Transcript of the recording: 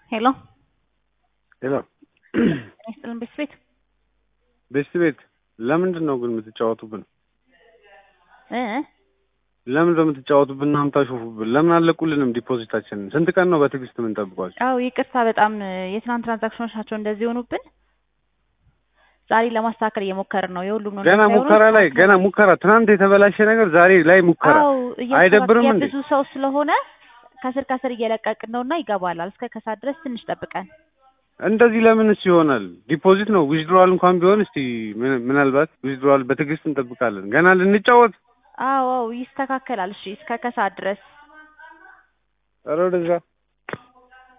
ሄሎ ሄሎ ይስጥልን ቤት ቤት ቤስት ቤት ለምንድን ነው ግን የምትጫወቱብን? እ ለምንድን ነው የምትጫወቱብን እና የምታሾፉብን? ለምን አለቁልንም ዲፖዚታችንን? ስንት ቀን ነው በትዕግስት የምንጠብቋቸው? አው ይቅርታ በጣም የትናንት ትራንዛክሽኖች ናቸው እንደዚህ የሆኑብን። ዛሬ ለማስተካከል እየሞከርን ነው። የሁሉም ነው ገና እንደዚህ ሙከራ አይሆንም። ላይ ገና ሙከራ። ትናንት የተበላሸ ነገር ዛሬ ላይ ሙከራ። አው አይደብርም እንዴ? ብዙ ሰው ስለሆነ ከስር ከስር እየለቀቅን ነውና ይገባላል። እስከ ከሳት ድረስ ትንሽ ጠብቀን እንደዚህ ለምንስ ይሆናል? ዲፖዚት ነው ዊዝድሮዋል እንኳን ቢሆን እስቲ ምን- ምናልባት ዊዝድሮዋል በትዕግስት እንጠብቃለን። ገና ልንጫወት አዎ አዎ ይስተካከላል። እሺ እስከ ከሳት ድረስ ኧረ ወደዛ